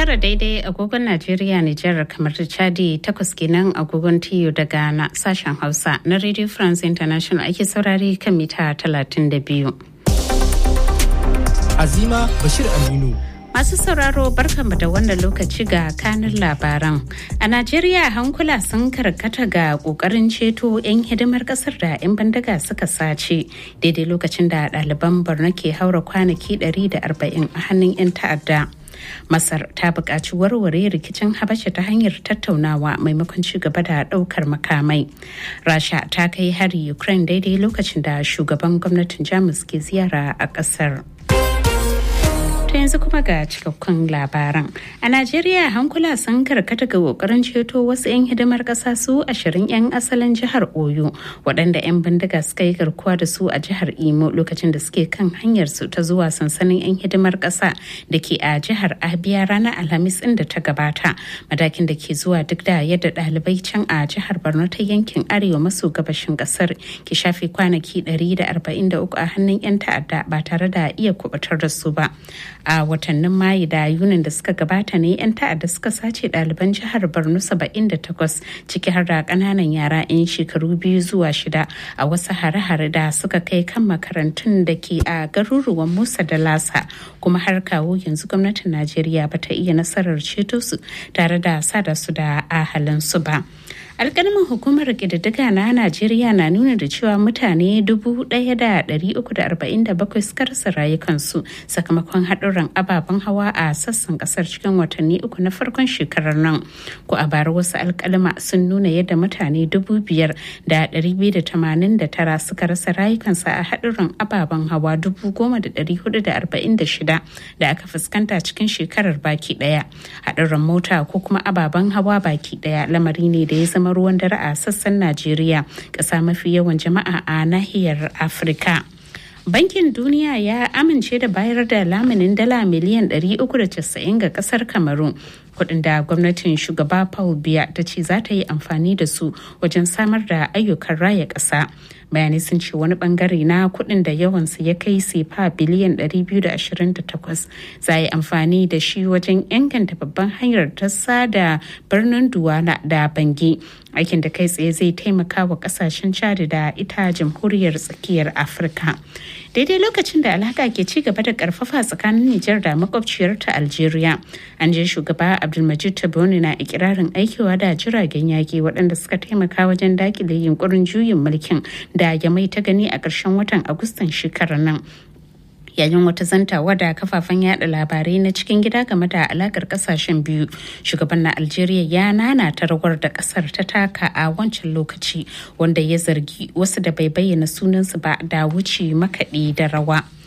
tara daidai agogon Najeriya Nijar kamar da Chadi takwas kenan agogon TU da Ghana sashen Hausa na Radio France International ake saurari kan mita 32. Azima Bashir Aminu. Masu sauraro barkanmu da wannan lokaci ga kanin labaran. A Najeriya hankula sun karkata ga kokarin ceto 'yan hidimar kasar da 'yan bandaga suka sace daidai lokacin da ɗaliban Borno ke haura kwanaki 140 a hannun 'yan ta'adda. Masar ta buƙaci warware rikicin Habasha ta hanyar tattaunawa maimakon ci gaba da ɗaukar makamai. Rasha ta kai hari Ukraine daidai lokacin da shugaban gwamnatin Jamus ke ziyara a ƙasar. ta yanzu kuma ga cikakkun labaran a najeriya hankula sun karkata ga kokarin ceto wasu 'yan hidimar ƙasa su ashirin 'yan asalin jihar oyo waɗanda 'yan bindiga suka yi garkuwa da su a jihar imo lokacin da suke kan hanyar su ta zuwa sansanin 'yan hidimar ƙasa da ke a jihar abia ranar alhamis inda ta gabata matakin da ke zuwa duk da yadda ɗalibai can a jihar borno ta yankin arewa maso gabashin ƙasar ke shafe kwanaki 143 a hannun 'yan ta'adda ba tare da iya kubutar da su ba a watannin mayu da yunin da suka gabata ne 'yan ta'adda suka sace ɗaliban jihar borno 78 ciki har da ƙananan yara 'yan shekaru biyu zuwa shida a wasu hare-hare da suka kai kan makarantun da ke a garuruwan musa da lasa kuma har kawo yanzu gwamnatin najeriya ba ta iya nasarar ceto su tare da sada su da ahalinsu ba alkalmin hukumar ƙididdiga na najeriya na nuna da cewa mutane 1,347 suka rasa rayukansu sakamakon haɗurran ababen hawa a sassan ƙasar cikin watanni uku na farkon shekarar nan ko a bara wasu alkalma sun nuna yadda mutane 5,289 suka rasa rayukansu a haɗurran ababen hawa 10,446 da aka fuskanta cikin shekarar baki ɗaya haɗurran mota ko kuma ababen hawa baki ɗaya lamari ne da ya zama ruwan dare a sassan Najeriya ƙasa mafi yawan jama'a a nahiyar Afirka. Bankin Duniya ya amince da bayar da laminin dala miliyan 390 ga kasar Kamaru kudin da gwamnatin shugaba Paul Biya ta ce za ta yi amfani da su wajen samar da ayyukan raya ƙasa. bayanai sun ce wani bangare na kudin da yawansa ya kai sefa biliyan 228 za a yi amfani da shi wajen inganta babban hanyar ta sada birnin duwala da bangi aikin da kai tsaye zai taimaka wa kasashen chad da ita jamhuriyar tsakiyar afirka daidai lokacin da alaka ke ci gaba da karfafa tsakanin nijar da makwabciyarta algeria an je shugaba abdulmajid taboni na ikirarin aikewa da jiragen yaki waɗanda suka taimaka wajen dakile yunkurin juyin mulkin da ya mai ta gani a ƙarshen watan agustan shekarar nan yayin wata zantawa da kafafen yada labarai na cikin gida game da alakar kasashen biyu shugaban na algeria ya nana ta rawar da kasar ta taka a wancan lokaci wanda ya zargi wasu da bai bayyana sunansu ba da wuce makaɗi da rawa